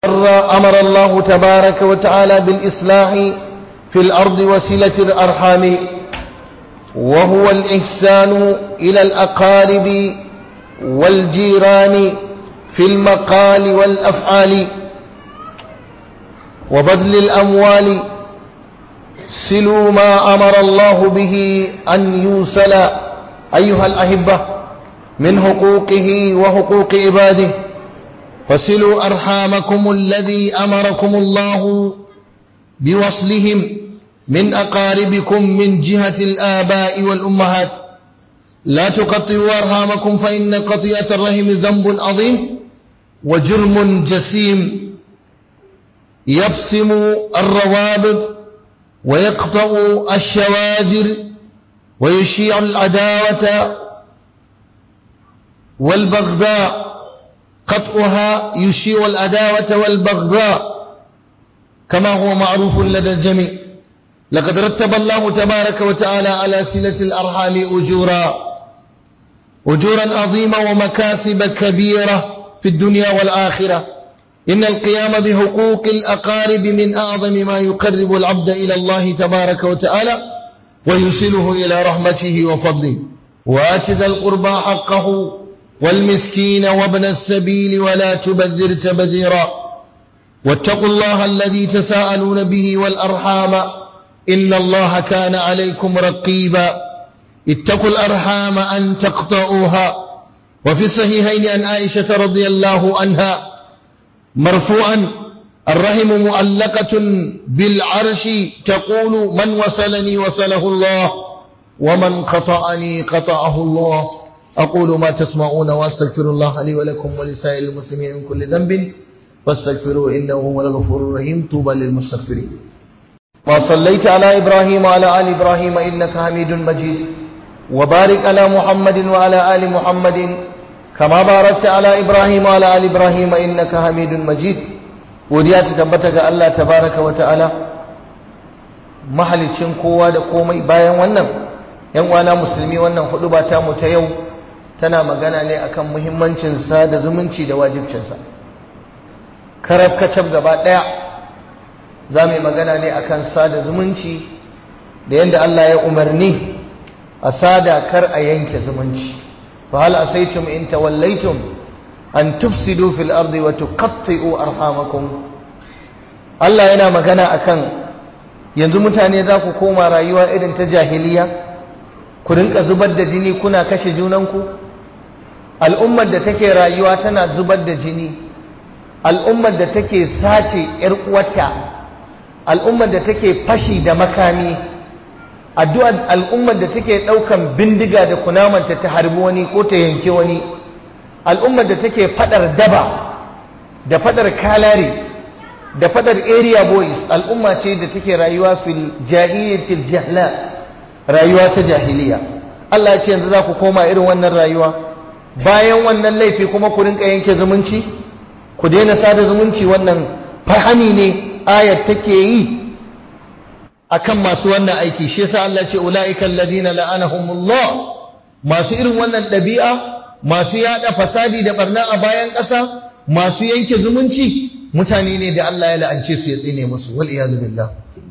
أمر الله تبارك وتعالى بالإصلاح في الأرض وسلة الأرحام وهو الإحسان إلى الأقارب والجيران في المقال والأفعال وبذل الأموال سلوا ما أمر الله به أن يوصل أيها الأحبة من حقوقه وحقوق عباده فسلوا أرحامكم الذي أمركم الله بوصلهم من أقاربكم من جهة الآباء والأمهات لا تقطعوا أرحامكم فإن قطيعة الرحم ذنب عظيم وجرم جسيم يبسم الروابط ويقطع الشواجر ويشيع العداوة والبغضاء قطعها يشيع العداوة والبغضاء كما هو معروف لدى الجميع لقد رتب الله تبارك وتعالى على صلة الأرحام أجورا أجورا عظيمة ومكاسب كبيرة في الدنيا والآخرة إن القيام بحقوق الأقارب من أعظم ما يقرب العبد إلى الله تبارك وتعالى ويوصله إلى رحمته وفضله وآت ذا القربى حقه والمسكين وابن السبيل ولا تبذر تبذيرا واتقوا الله الذي تساءلون به والأرحام إن الله كان عليكم رقيبا اتقوا الأرحام أن تقطعوها وفي الصحيحين عن عائشة رضي الله عنها مرفوعا الرحم مؤلقة بالعرش تقول من وصلني وصله الله ومن قطعني قطعه الله أقول ما تسمعون وأستغفر الله لي ولكم ولسائر المسلمين من كل ذنب فاستغفروه إنه هو الغفور الرحيم طوبى للمستغفرين وصليت على إبراهيم وعلى آل إبراهيم إنك حميد مجيد وبارك على محمد وعلى آل محمد كما باركت على إبراهيم وعلى آل إبراهيم إنك حميد مجيد وديا تتبتك الله تبارك وتعالى mahalicin kowa da komai bayan wannan yan uwana musulmi wannan hudu ba ta mu ta yau tana magana ne akan muhimmancin sa da zumunci da wajibcinsa karab kacab gaba daya za mu yi magana ne akan sada zumunci da yadda Allah ya umarni a sada kar a yanke zumunci fa hal asaitum in tawallaitum an tufsidu fil ardi wa tuqatti'u arhamakum Allah yana magana akan yanzu mutane za ku koma rayuwa irin ta jahiliya ku rinka zubar da jini kuna kashe junanku al'ummar da take rayuwa tana zubar da jini al'ummar da take sace ‘yar uwarta al'ummar da take fashi da makami addu'ar al'ummar da take ɗaukan bindiga da kunamanta ta harbi wani ko ta yanke wani al'ummar da take fadar daba da fadar kalare da fadar area boys al'umma ce da take rayuwa fil jahiliyatil jahla rayuwa ta jahiliya Allah ya ce yanzu za ku koma irin wannan rayuwa bayan wannan laifi kuma ku rinka yanke zumunci ku daina sada zumunci wannan fahani ne ayat take yi akan masu wannan aiki shi yasa Allah ce ulaika alladhina la'anahumullah masu irin wannan dabi'a masu yada fasadi da barna a bayan ƙasa masu yanke zumunci mutane ne da Allah ya la'ance su ya tsine musu wal iyadu billah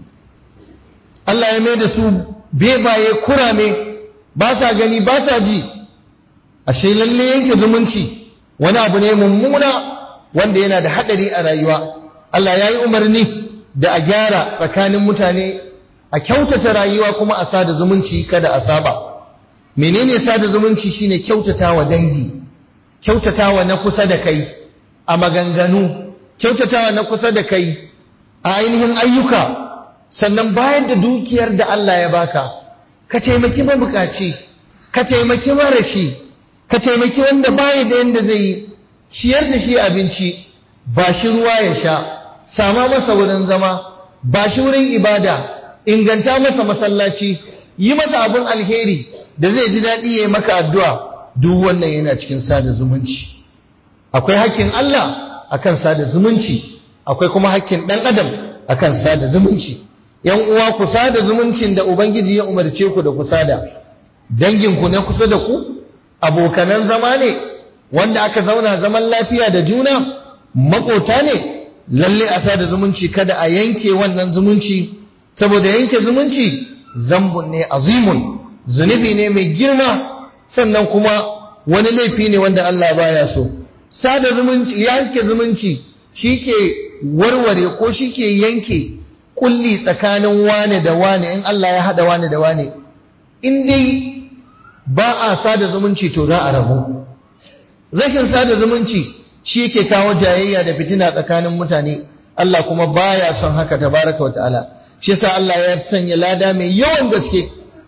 Allah ya mai da su bebaye kurame ba sa gani ba sa ji ashe lalle yanke zumunci wani abu ne mummuna wanda yana da hadari a rayuwa Allah ya yi umarni da a gyara tsakanin mutane a kyautata rayuwa kuma a sada zumunci kada a saba menene sada zumunci shine kyautatawa dangi kyautatawa na kusa da kai a maganganu kyautatawa na kusa da kai a ainihin ayyuka sannan bayar da dukiyar da Allah ya baka ka taimaki mabukaci ka taimaki marashi ka taimaki wanda baya da yanda zai yi ciyar da shi abinci ba shi ruwa ya sha sama masa wurin zama ba shi wurin ibada inganta masa masallaci yi masa abin alheri da zai ji daɗi ya yi maka addu'a duk wannan yana cikin sada zumunci akwai hakkin Allah akan sada zumunci akwai kuma hakkin ɗan adam akan sada zumunci yan uwa ku sada zumuncin da ubangiji ya umarce ku da ku sada danginku ne kusa da ku abokanan zama ne wanda aka zauna zaman lafiya da juna makota ne lalle a sada zumunci kada a yanke wannan zumunci saboda yanke zumunci zambun ne azimun zunubi ne mai girma sannan kuma wani laifi ne wanda Allah baya so sada zumunci yanke zumunci shike warware ko shike yanke kulli tsakanin wane da wane in Allah ya hada wane da wane in dai ba a sada zumunci to za a rabu rashin sada zumunci shi yake kawo jayayya da fitina tsakanin mutane Allah kuma baya son haka tabaraka wa ta'ala shi yasa Allah ya sanya lada mai yawan gaske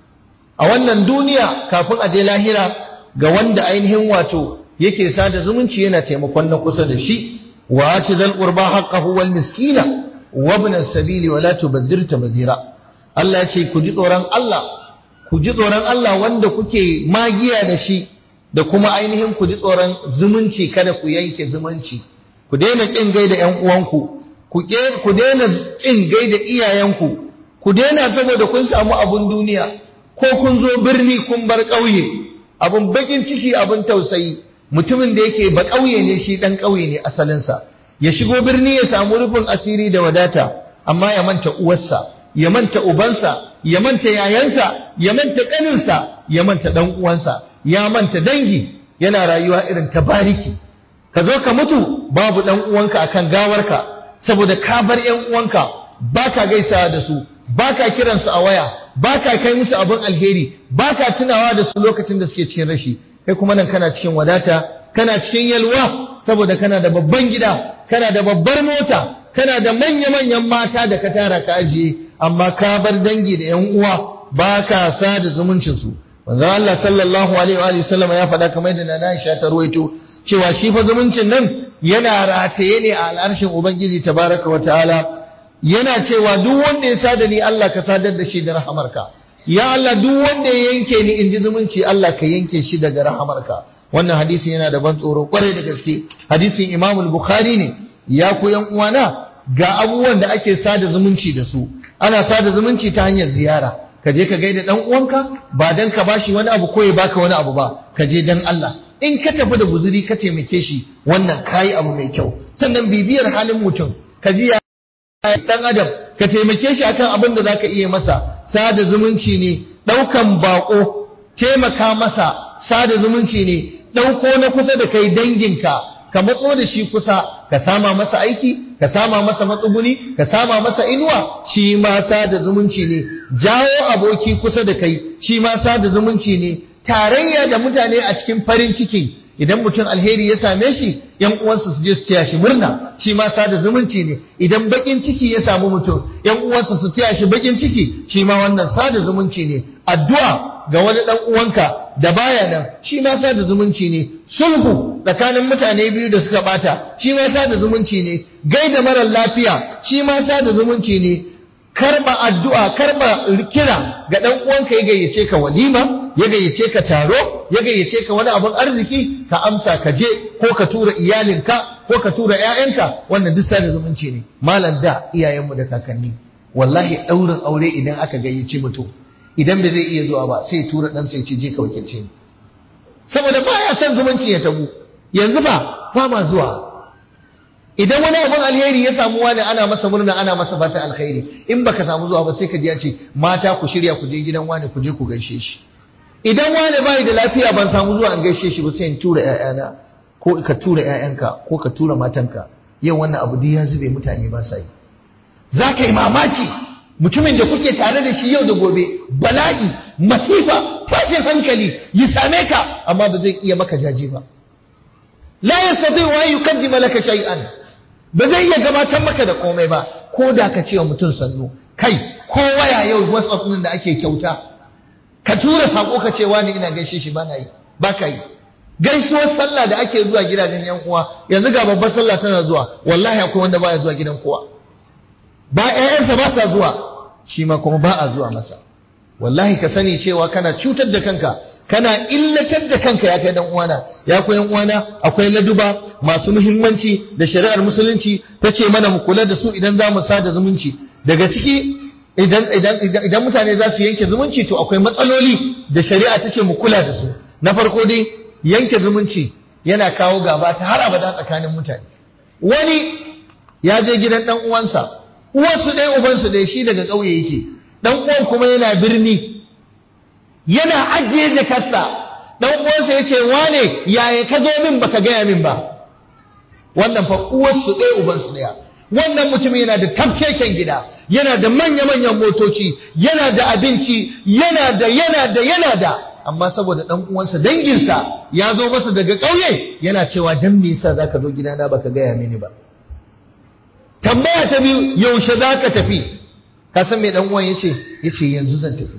a wannan duniya kafin a je lahira ga wanda ainihin wato yake sada zumunci yana taimakon na kusa da shi wa ati zal qurba haqqahu wal miskina wa ibn as-sabili wa la tubadhir tabdhira Allah ya ce ku ji tsoron Allah ku ji tsoron Allah wanda kuke magiya da shi da kuma ainihin ku ji tsoron zumunci kada ku yanke zumunci ku daina kin gaida ƴan uwanku ku daina kin gaida iyayenku ku daina saboda kun samu abun duniya ko kun zo birni kun bar ƙauye abun bakin ciki abun tausayi mutumin da yake ba ƙauye ne shi ɗan ƙauye ne asalinsa ya shigo birni ya samu rufin asiri da wadata amma ya manta uwarsa ya manta ubansa ya manta yayansa ya manta ƙaninsa ya manta ɗan uwansa ya manta dangi yana rayuwa irin ta bariki ka zo ka mutu babu ɗan uwanka akan gawarka saboda ka bar ƴan uwanka baka gaisawa da su baka kiransu a waya baka kai musu abin alheri baka tunawa da su lokacin da suke cikin rashi kai kuma nan kana cikin wadata kana cikin yalwa saboda kana da babban gida kana da babbar mota kana da manya-manyan mata da ka tara ka ajiye amma ka bar dangi da ƴan uwa baka sada zumuncin su manzon Allah sallallahu alaihi wa sallam ya faɗa kamar da Nana Aisha ta ruwaito cewa shi fa zumuncin nan yana rataye ne a al'arshin Ubangiji tabaraka wa ta'ala yana cewa duk wanda ya sada ni Allah ka sadar da shi da rahamarka ya Allah duk wanda ya yanke ni in ji zumunci Allah ka yanke shi daga rahamarka wannan hadisi yana da ban tsoro kwarai da gaske hadisin Imam Bukhari ne ya ku yan uwana ga abubuwan da ake sada zumunci da su ana sada zumunci ta hanyar ziyara ka je ka gaida dan uwanka ba dan ka bashi wani abu ko ya baka wani abu ba ka je dan Allah in ka tafi da guzuri ka taimake shi wannan kayi abu mai kyau sannan bibiyar halin mutum ka ji ya dan adam ka taimake shi akan abin da zaka iya masa sada zumunci ne daukan bako taimaka masa sada zumunci ne dauko na kusa da kai danginka ka matso da shi kusa ka sama masa aiki ka sama masa matsuguni ka sama masa inuwa shi ma sada zumunci ne jawo aboki kusa da kai shi ma sada zumunci ne tarayya da mutane a cikin farin ciki idan mutum alheri ya same shi yan uwansa su je su taya shi murna shi ma sada zumunci ne idan bakin ciki ya samu mutum yan uwansa su taya shi bakin ciki shi ma wannan sada zumunci ne addu'a ga wani dan uwanka da baya nan shi ma sada zumunci ne sulhu tsakanin mutane biyu da suka bata shi ma sada zumunci ne gaida marar lafiya shi ma sada zumunci ne karba addu'a karba kira ga dan uwanka ya gayyace ka walima ya gayyace ka taro ya gayyace ka wani abun arziki ka amsa ka je ko ka tura iyalinka ko ka tura ƴaƴanka wannan duk sada zumunci ne malam da iyayenmu da kakanni wallahi daurin aure idan aka gayyace mutum idan bai zai iya zuwa ba sai tura dan sai ce je ka wakilce ni saboda baya son zumunci ya tabu yanzu ba ba ma zuwa idan wani abin alheri ya samu wani ana masa murna ana masa fatan alheri in baka samu zuwa ba sai ka ji ya ce mata ku shirya ku je gidan wani ku je ku gaishe shi idan wani bai da lafiya ban samu zuwa an gaishe shi ba sai in tura ƴaƴana ko ka tura ƴaƴanka ko ka tura matanka yau wannan abu duk ya zube mutane ba sa yi za ka yi mamaki mutumin da kuke tare da shi yau da gobe bala'i masifa tashin hankali ya same ka amma ba zai iya maka jaje ba la yastati wa yuqaddima laka shay'an ba zai iya gabatar maka da komai ba ko da ka ce wa mutum sannu kai ko waya yau whatsapp din da ake kyauta ka tura sako ka ce wani ina gaishe shi bana yi ba ka yi gaisuwar sallah da ake zuwa gidajen yan uwa yanzu ga babbar sallah tana zuwa wallahi akwai wanda baya zuwa gidan kowa ba ƴaƴansa ba sa zuwa shi ma kuma ba a zuwa masa wallahi ka sani cewa kana cutar da kanka kana illatar da kanka ya kai dan uwana ya koyan uwana akwai laduba masu muhimmanci da shari'ar musulunci ta ce mana mu kula da su idan za mu sada zumunci daga ciki idan idan idan mutane za su yanke zumunci to akwai matsaloli da shari'a ta ce mu kula da su na farko dai yanke zumunci yana kawo gaba ta har abada tsakanin mutane wani ya je gidan dan uwansa uwarsu ɗaya ubansu ɗaya shi daga ƙauye yake dan uwan kuma yana birni yana ajiye jakarsa dan uwansa ya ce wane yaya ka zo min baka gaya min ba wannan fa uwarsu ɗaya ubansu ɗaya wannan mutum yana da tafkeken gida yana da manya-manyan motoci yana da abinci yana da yana da yana da amma saboda dan uwansa danginsa ya zo masa daga ƙauye yana cewa dan me yasa zaka zo gidana baka gaya mini ba tambaya ta biyu yaushe zaka tafi ka san me dan uwan yace yace yanzu zan tafi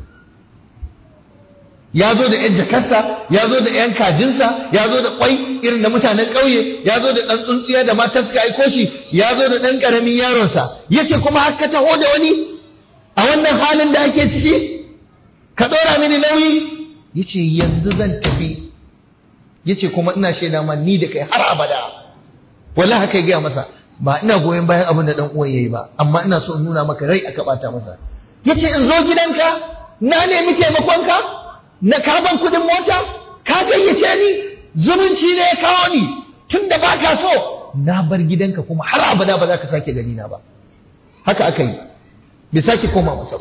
ya zo da 'yan jakarsa ya zo da 'yan kajinsa ya zo da kwai irin da mutanen ƙauye ya zo da ɗan tsuntsiya da matan suka aiko shi ya zo da ɗan ƙaramin yaronsa ya ce kuma har ka taho da wani a wannan halin da ake ciki ka ɗora mini nauyi ya ce yanzu zan tafi ya ce kuma ina shaida ma ni da kai har abada wallahi haka ya gaya masa ba ina goyon bayan abin da ɗan uwan ya yi ba amma ina so in nuna maka rai aka ɓata masa ya ce in zo gidanka na nemi taimakonka na karban kudin mota ka gayyace ni zumunci ne ya kawo ni tun da ba ka so na bar gidanka kuma har abada ba za ka sake gani na ba haka aka yi bai sake koma masa ba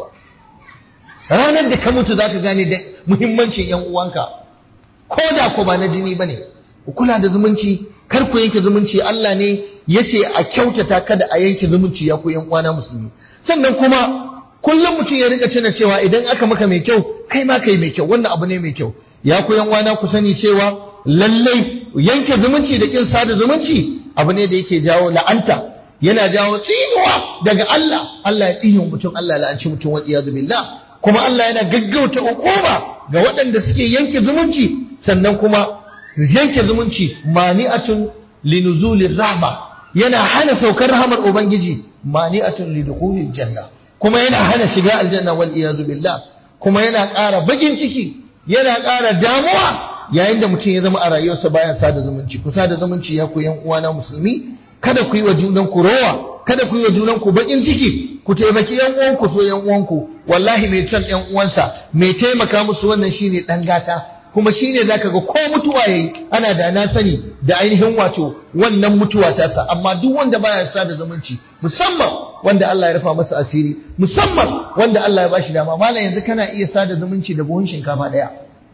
ranar da ka mutu za ka gane da muhimmancin yan uwanka ko da ko ba na jini ba ne ku kula da zumunci kar ku yanke zumunci Allah ne ya ce a kyautata kada a yanke zumunci ya ku yan uwana musulmi sannan kuma kullum mutum ya rika tuna cewa idan aka maka mai kyau kai ma kai mai kyau wannan abu ne mai kyau ya ku yan wana ku sani cewa lallai yanke zumunci da kin sada zumunci abu ne da yake jawo la'anta yana jawo tsinuwa daga Allah Allah ya tsine mutum Allah ya la'anci mutum wa iyadu billah kuma Allah yana gaggauta hukuma ga waɗanda suke yanke zumunci sannan kuma yanke zumunci mani'atun linuzulir rahma yana hana saukar rahmar ubangiji mani'atun lidukhulil janna kuma yana hana shiga aljanna wal iyazu billah kuma yana ƙara bakin ciki yana ƙara damuwa yayin da mutum ya zama a rayuwarsa baya sada zumunci ku sada zumunci ya ku yan uwana musulmi kada ku yi wa junan ku rowa kada ku yi wa junan ku bakin ciki ku taimaki yan uwanku so yan uwanku wallahi mai son yan uwansa mai taimaka musu wannan shine dan gata kuma shine zaka ga ko mutuwa yayi ana da na sani da ainihin wato wannan mutuwa ta sa amma duk wanda baya sada zumunci musamman wanda Allah ya rufa masa asiri musamman wanda Allah ya bashi dama malam yanzu kana iya sada zumunci da buhun shinkafa daya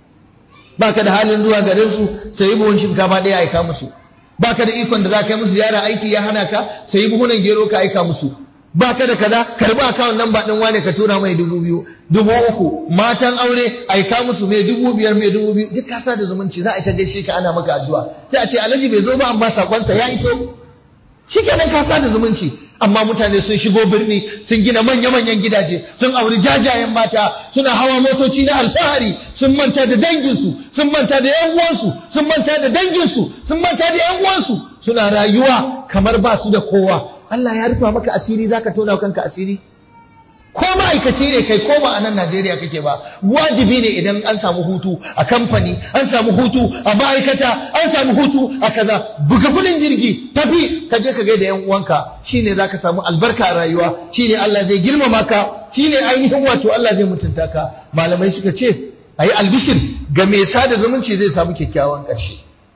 baka da halin zuwa garin su sai buhun shinkafa daya aika musu baka da ikon da za ka yi musu ziyara aiki ya hana ka sai buhunan gero ka aika musu baka da kaza karbi akawun nan ba din wane ka tura mai dubu biyu dubu uku matan aure aika musu mai dubu biyar mai dubu biyu duk kasa da zumunci za a ta gaishe ka ana maka addu'a sai a ce alhaji bai zo ba amma sakonsa ya iso shikenan kasa da zumunci amma mutane sun shigo birni sun gina manya-manyan gidaje sun auri jajayen mata suna hawa motoci na alfahari sun manta da danginsu sun manta da yan uwansu sun manta da danginsu sun manta da yan uwansu suna rayuwa kamar ba su da kowa Allah ya rufa maka asiri zaka tona kanka asiri ko ma'aikaci ne kai ko ba a nan Najeriya kake ba wajibi ne idan an samu hutu a kamfani an samu hutu a ma'aikata an samu hutu a kaza buga kudin jirgi tafi ka je ka gaida yan uwanka shine zaka samu albarka a rayuwa shine Allah zai girmama ka shine ainihin wato Allah zai mutunta ka malamai suka ce ayi albishir ga mai sada zumunci zai samu kyakkyawan ƙarshe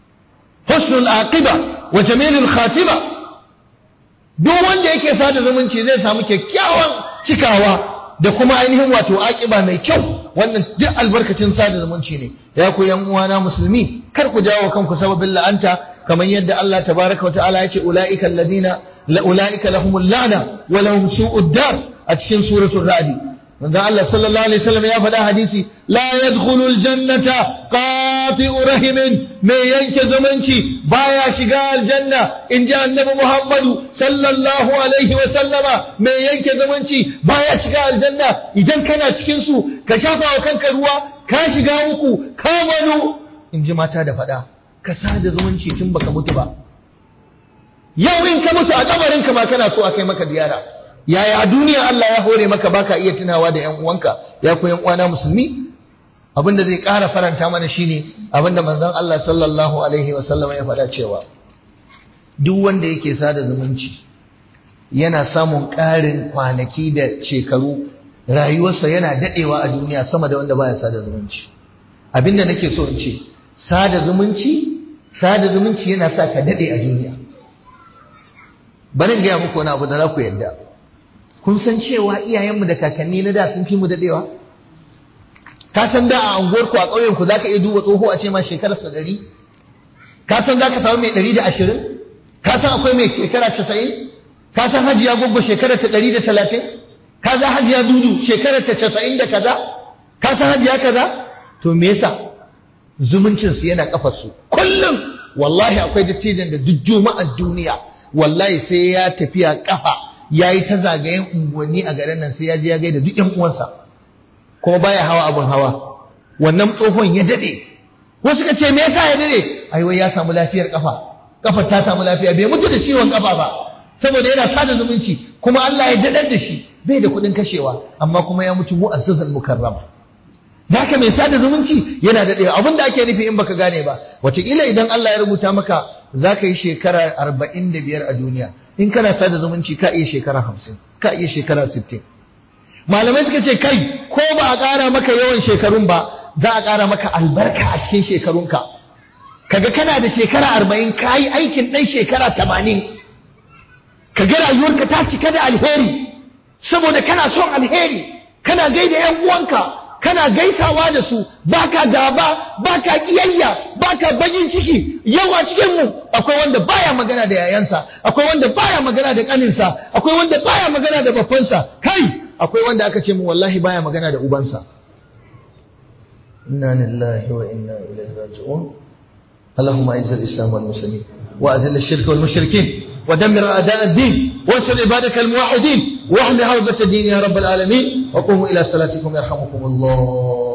husnul aqiba wa jamilul khatima duk wanda yake sada zumunci zai samu kyakkyawan cikawa da kuma ainihin wato aƙiba mai kyau wannan duk albarkacin sada zumunci ne ya ku yan uwana musulmi kar ku jawo kanku sababin la'anta kamar yadda Allah tabaraka wa ta'ala ya ce ulaika alladhina la ulaika lahumul la'na wa lahum su'ud dar a cikin suratul ra'd manzo Allah sallallahu alaihi wasallam ya faɗa hadisi la yadkhulul jannata qati'u rahimin mai yanke zumunci baya shiga aljanna in ji annabi Muhammadu sallallahu alaihi wasallama mai yanke zumunci baya shiga aljanna idan kana cikin su ka shafa wa kanka ruwa ka shiga uku ka wani in ji mata da faɗa ka sada zumunci tun baka mutu ba yau in ka mutu a kabarin ka ma kana so a kai maka ziyara yaya a duniya Allah ya hore maka baka iya tunawa da ƴan uwanka ya ku ƴan uwana musulmi abinda zai ƙara faranta mana shine abinda manzon Allah sallallahu alaihi wa sallam ya faɗa cewa duk wanda yake sada zumunci yana samun ƙarin kwanaki da shekaru rayuwarsa yana dadewa a duniya sama da wanda baya sada zumunci abinda nake so in ce sada zumunci sada zumunci yana sa ka dade a duniya bari gaya muku wani abu da za ku yadda kun san cewa iyayenmu da kakanni na da sun fi mu daɗewa ka san da a unguwarku a ƙauyenku za ka iya duba tsoho a ce ma shekararsa ɗari ka san za ka samu mai ɗari da ashirin ka san akwai mai shekara casa'in ka san hajiya goggo shekarar ta ɗari da talatin ka san hajiya dudu shekarar ta casa'in da kaza ka san hajiya kaza to me yasa zumuncinsu yana kafarsu kullum wallahi akwai dattijan da duk juma'ar duniya wallahi sai ya tafiya kafa ya yi ta zagayen unguwanni a garin nan sai ya je ya gaida duk yan uwansa kuma baya hawa abin hawa wannan tsohon ya dade wasu ka ce me yasa ya dade ai wai ya samu lafiyar kafa kafar ta samu lafiya bai mutu da ciwon kafa ba saboda yana sada zumunci kuma Allah ya dadar da shi bai da kuɗin kashewa amma kuma ya mutu mu'azzazal mukarrama da haka mai sada zumunci yana daɗewa abin da ake nufi in baka gane ba wataƙila idan Allah ya rubuta maka za ka yi shekara arba'in da biyar a duniya in kana sada zumunci ka iya shekara hamsin ka iya shekara sittin malamai suka ce kai ko ba a ƙara maka yawan shekarun ba za a ƙara maka albarka a cikin shekarunka kaga kana da shekara arba'in ka yi aikin ɗan shekara tamanin kaga rayuwarka ta cika da alheri saboda kana son alheri kana gaida 'yan uwanka kana gaisawa da su baka gaba baka kiyayya baka bagin ciki yawa cikin mu akwai wanda baya magana da yayansa akwai wanda baya magana da kaninsa akwai wanda baya magana da babbansa kai akwai wanda aka ce mu wallahi baya magana da ubansa inna lillahi wa inna ilaihi raji'un اللهم اعز الاسلام والمسلمين واذل الشرك والمشركين ودمر اعداء الدين وانصر عبادك الموحدين واحمي حوزه الدين يا رب العالمين وقوموا الى صلاتكم يرحمكم الله